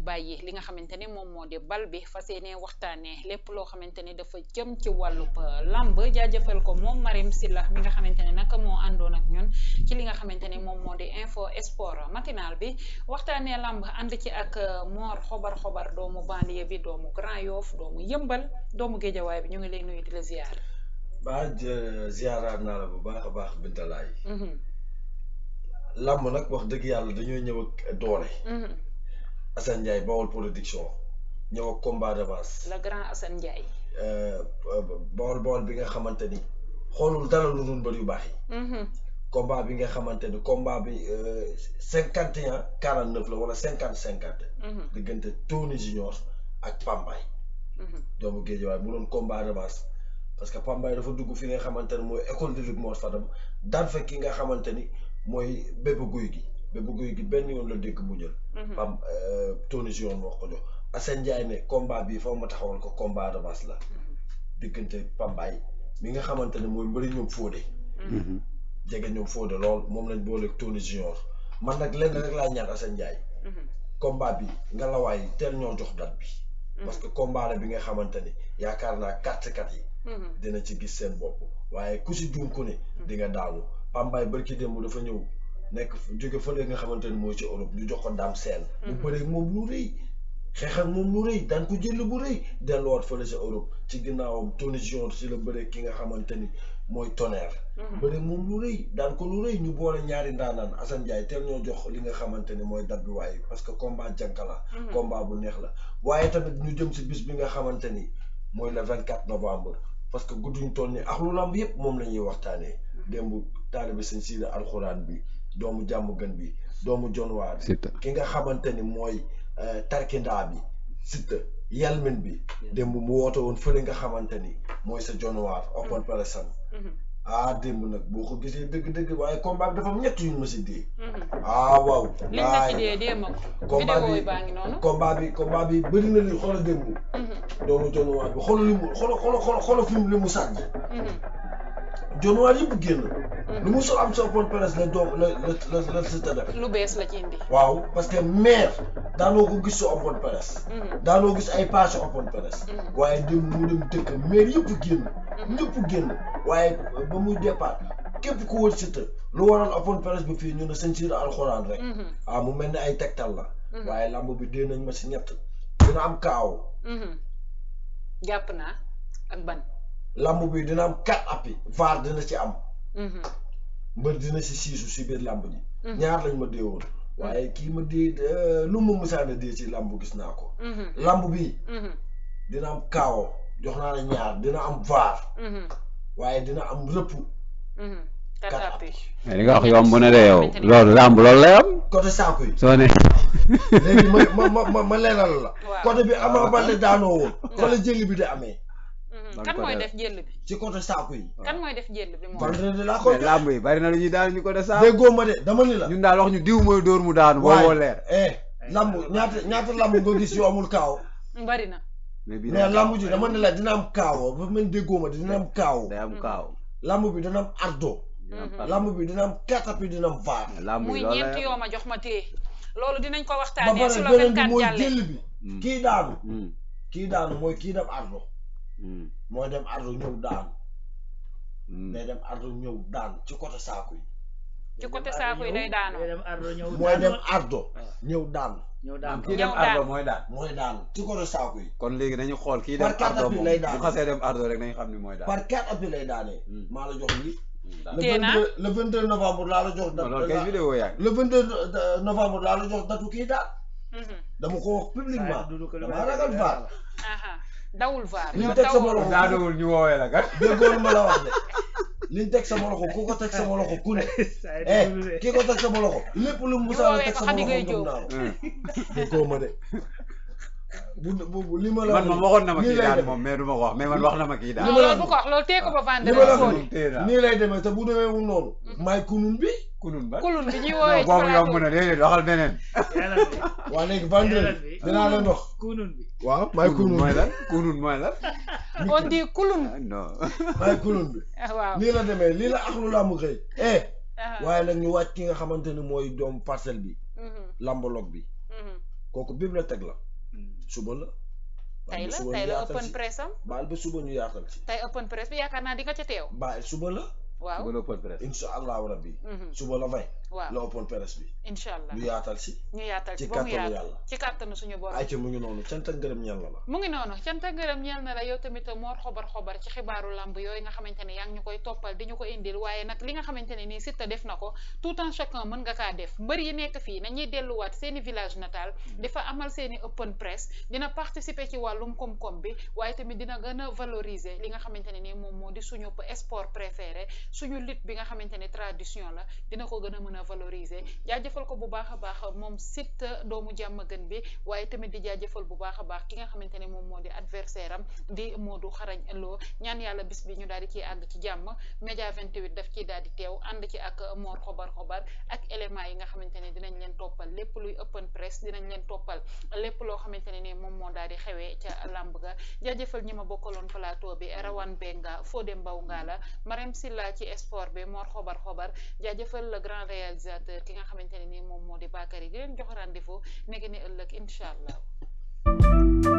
bàyyi li nga xamante ni moom moo di bal bi fas yéene waxtaanee lépp loo xamante ni dafa jëm ci wàllub lamb jaajëfal ko moom Marim Silla mi nga xamante ne nag moo àndoon ak ñun ci li nga xamante ni moom moo di info sport matinal bi waxtaanee lamb ànd ci ak Mor xobar xobar doomu banlieue bi doomu Grand Yoff doomu yëmbal doomu géejawaay bi ñu ngi lay nuyu di la ziar. ba ziaraat naa la bu baax a baax bintalaay lamb nag wax dëgg yàlla dañoo ñëw ak doole. Assane Ndiaye Bawol production ñëw ak combat d'avance. le grand Assane Ndiaye. Bawol Bawol bi nga xamante ni xoolul dara lu dul mbër yu baax yi. combat bi nga xamante ni combat bi cinquante et un quarante neuf la wala cinquante cinquante. diggante Tony Junior ak Pambay. doomu Géejawaay mu doon combat d'avance parce que Pambay dafa dugg fi nga xamante ni mooy école de lutte Mor Fadam daan fa ki nga xamante ni mooy bépp guy gi. bépp guy gi benn yoon la dégg mu jël. pam Tony Junior moo ko jox Assane Ndiaye ne combat bi foofu ma taxawal ko combat d'avance la. diggante Pambaay mi nga xamante ne mooy mbëri ñoom Fodé. jege ñoom Fodé lool moom lañ booleeg Tony Junior man nag lenn rek laa ñaan Assane Ndiaye. combat bi nga la waay teel ñoo jox date bi. parce que combat la bi nga xamante ni yaakaar naa carte kat yi. dina ci gis seen bopp waaye ku si juum ku ne. di nga daanu Pambaay barki démb dafa ñëw. nekk jóge fële nga xamante ni mooy ci Europe ñu jox ko daam seen mu bëree moom lu rëy xeex ak moom lu rëy daan ko jël bu rëy delluwaat fële sa Europe ci ginnaawam Tony Junior si la bëree ki nga xamante ni mooy tonnerre bëree moom lu rëy daan ko lu rëy ñu boole ñaari ndaanaan Assane Ndiaye teel ñoo jox li nga xamante ni mooy dab bi waaye parce que combat jànka la combat bu neex la waaye tamit ñu jëm si bis bi nga xamante ni mooy le vingt quatre novembre parce que gudduñ toll ni ak lu lamb yëpp moom la ñuy waxtaanee démb taalibe sëñ siida alxuraan bi doomu jàmm gën bi doomu jonwaar ki nga xamante ni mooy tarkindaa bi Siteu yalmin bi démb mu woote woon fële nga xamante ni mooy sa jonwaar open press ah démb nag boo ko gisee dëgg-dëgg waaye combat bi dafa am ñett yu ma si dee ah waaw liñ la ci dee dee ma ko vidéo yi baa ngi noonu combat bi combat bi bëri na li xoolal démb doomu jonwaar bi xoolal li mu xoolal xoolal xoolal fi mu li mu sànni jonwaar yëpp génn lu mu sol am sa open press la doom la la la la Siteu def lu bees la ci indi waaw parce que maire daanoo ko gis sa open press daanoo gis ay page open press waaye dem mu dem dëkk maire yëpp génn ñëpp génn waaye ba muy départ képp ku wër Siteu lu waral open press bi fii ñu ne sëñ siir alxuraan rek waaw mu mel ni ay tegtal la waaye lamb bi dee nañ ma si ñett dina am kaaw jàpp naa ak ban lamb bi dina am quatre appi vaar dina ci am mbër dina si siisu si biir lamb ji ñaar lañ ma dee woon waaye kii ma dee lu ma musaana dee ci lamb gis naa ko lamb bi dina am kaawo jox naa la ñaar dina am vaar waaye dina am rëpp quatre appi li nga wax yomb na de yow loolu làmb loolu lay am côté saako yi soo ne léegi ma ma ma ma leeral la côté bi Ama Baldé daanoo woon fa la jëli bi di amee kan mooy def jël bi ci côté saako yi kan mooy def jël bi moom vendredi laa koy mais làmb yi bari na lu ñuy daan ñu ko de saa déggoo ma de dama ni la ñun daal wax ñu diw mooy dóor mu daanu booboo leer eh lamb ñaata ñaata lamb nga gis yu amul kaaw bari na mais bii mais lamb ji dama ne la dina am kaaw ba mel déggoo ma de dina am kaaw day am kaaw lamb bi dina am ardo lamb bi dina am katapi dina am vaar làmb muy yi loolu ñeent lay yoo ma jox ma téye loolu dinañ ko ba waxtaanee su pare la beneen bi 24 mooy jàllee jël bi kii daanu am kii daanu mooy kii dem ardo mooy dem ardo ñëw daan day dem ardo ñëw daan ci côté saako yi ci côté saako yi day daanoo dem ardo ñëw mooy dem ardo ñëw daan ñëw daan kii Ñëw dem daan. ardo mooy daan mooy daan ci côté saako yi kon léegi nañu xool kii dem Par carte ardo bi moom lay daan. bu xasee dem ardo rek nañu xam ni mooy daan par quatre appuis lay daanee Hmm. maa la jox lii le Tee naa. 22 le 22 novembre laa la jox non loolu kay date vidéo yaa ngi le 22 novembre laa la jox datu kii daan dama ko wax publiquement damaa ragal vaar aha dawul vaar Liñ yow teg sama dawul loxo. daanowul ñu woowee la kat déggoon ma la wax de liñ teg sama loxo ku ko teg sama loxo ku ne eh ki ko teg sama loxo lépp lu mu musaana teg ko sama Khady loxo Gueye gëm Diop. naa ko déggoo ma de bu bu bu li ma la man moom waxoon na ma nii kii lay daan demee. moom mais du ma ko wax mais man wax na ma kii non daan ma la loolu bu ko wax loolu tee ko ba li ma la vendredi wax fóoni téye naa nii lay demee te bu demee mu noonu maay kunun bi kunun ba kulun bi ñuy non woowee ci boobu yomb plateau na déedéet waxal beneen waa léegi vendredi dinaa leen wax kunun bi waaw maay kunun kunun mooy bi lan kunun mooy lan on dit kulun ah, non maay kunun bi ah, waaw nii la demee lii la axlu làmb xëy eh aha. waaye nag ñu wàcc ki nga xamante ni mooy doom parcelle bi Mhm, lambolog bi mhm. kooku bibliothèque la suba la tey baal ba la suba tey ñu la yaatal open ci press am baal ba suba ñu yaatal ci tey open press bi yaakaar naa di nga ca teew baal suba la waaw Suba la open press. insha allahu rabbi Mhm. suba la vay waaw la open press bi incha allah ñu yaatal si ñu yaatal ci ci ba mu kàttanu yaatu yàlla. ci kàttanu suñu borom ay ca mu ngi noonu cant ak ngërëm ñeel na la mu ngi noonu cant ak ngërëm ñeel na la yow tamit moor xobar xobar ci xibaaru lamb yooyu nga xamante ne yaa ngi ñu koy toppal di ñu ko indil waaye nag li nga xamante ne nii Siteu def na ko tout un chacun mën nga kaa def mbër yi nekk fii nañuy delluwaat seeni village natal dafa amal seeni open press dina participer ci wàllum koom-koom bi waaye tamit dina gën a valoriser li nga xamante ne nii moom moo di suñu sport préféré suñu lutte bi nga xamante ne tradition la dina ko gën a mën a valoriser jaajëfal ko bu baax a baax moom Siteu doomu jàmm gën bi waaye tamit di jaajëfal bu baax a baax ki nga xamante ne moom moo di adversaire am di Modou Xarañ Lo ñaan yàlla bis bi ñu daal di ciy àgg ci jàmm média 28 daf ciy daal di teew ànd ci ak Mor xobar xobar ak éléments yi nga xamante ne dinañ leen toppal lépp luy open press dinañ leen toppal lépp loo xamante ne ni moom moo daal di xewee ca làmb ga jaajëfal ñi ma bokkaloon plateau bi Rawane Benga Fodé Mbaw Ngala Marème Silla ci sport bi Mor xobar xobar jaajëfal le grand réalisateur ki nga xamante ne ni moom moo di Bakary di leen jox rendez-vous nekk ni ëllëg incha allah